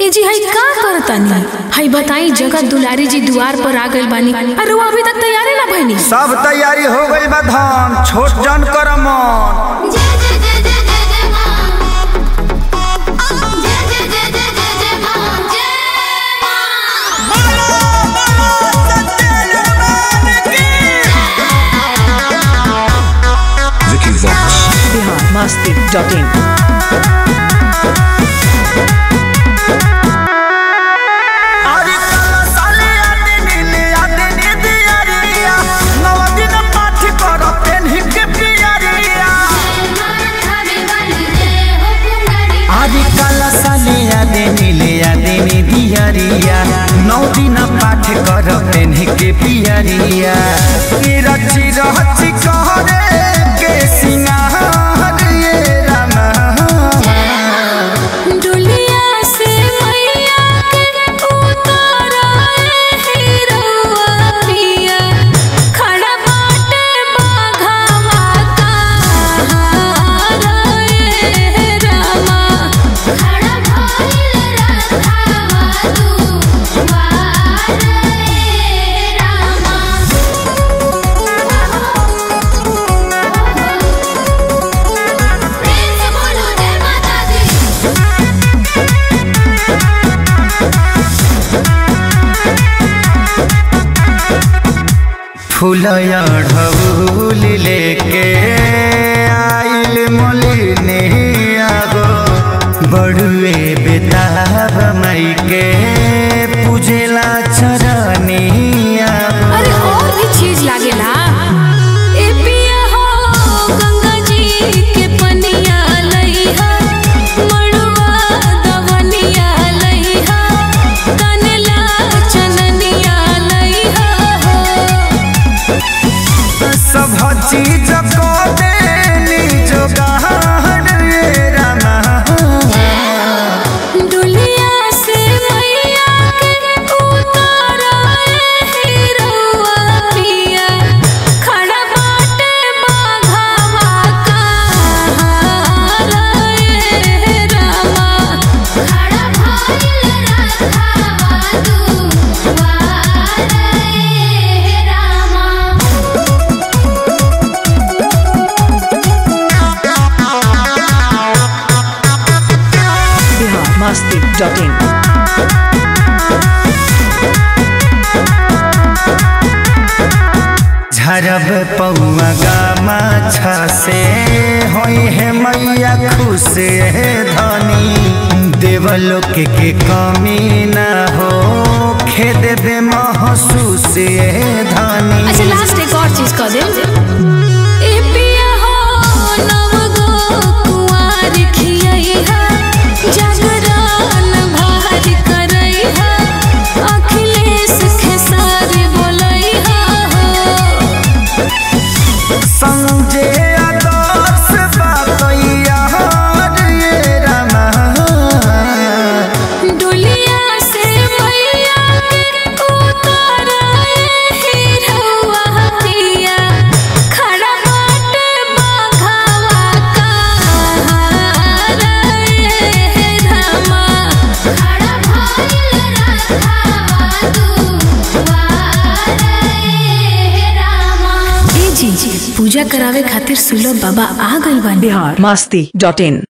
ए जी हई का करतानी हई बताई जगत दुलारी जी दुआर पर आ गइल बानी अरे वो अभी तक तैयारी ना भइनी सब तैयारी हो गई बा धाम छोट जन कर मन जय जय जय जय जय जय मां जय जय जय जय जय जय मां जय मां Vicky Vox. biharmasti.in अरे काला साले आदि नीले आदि निदियारिया नव दिन पाठ कर पेन्ही के पियरिया खावे वाली जय हो कुंवारी आदि काला साले आदि नीले आदि निदियारिया नौ दिन पाठ कर पेन्ही के पियरिया ई रची रहची कहरे के सिंगार ये रामा डुलिया से मैया के उतारा हीरोआ पिया खड़ा बाटे बाघावा कहारा ए रामा खड़ा भइल रथावा तू वार रे रामा प्रेम से बोलो जय माता दी फूलया ढबूल लेके आइल मोलिनी आगो बड़ुए बेताब मई के पूजेला चरनी आगो अरे और भी चीज लागेला ए पिया हो गंगा जी के पनिया लइहा मड़वा दवनिया लइहा कनला चननिया लइहा हो सब चीज को देनी जोगाड़ रे रामा डुलिया से मैया के उतारा हीरोआ पिया खड़ा बाटे बाघावा कहारा ए रामा खड़ा भइल रथावा तू वार रे रामा biharmasti.in झरब पौआ गामा से होई है मैया खुश है धनी देवलोक के कमी न हो खेद बे महसूस है धनी अच्छा लास्ट एक और चीज कह दे ए पिया हो नव गो कुंवार खियैहा जागरण भार करैहा अखिलेश खेसारी बोलैहा हो संजय आदर्श बातैया रे रामा डुलिया से मैया के उतारा हीरोआ पिया खड़ा बाटे बाघावा कहारा ए रामा खड़ा भइल रथावा तू वार रे रामा ए जी पूजा करावे खातिर सुलभ बाबा आ गइल बानी biharmasti.in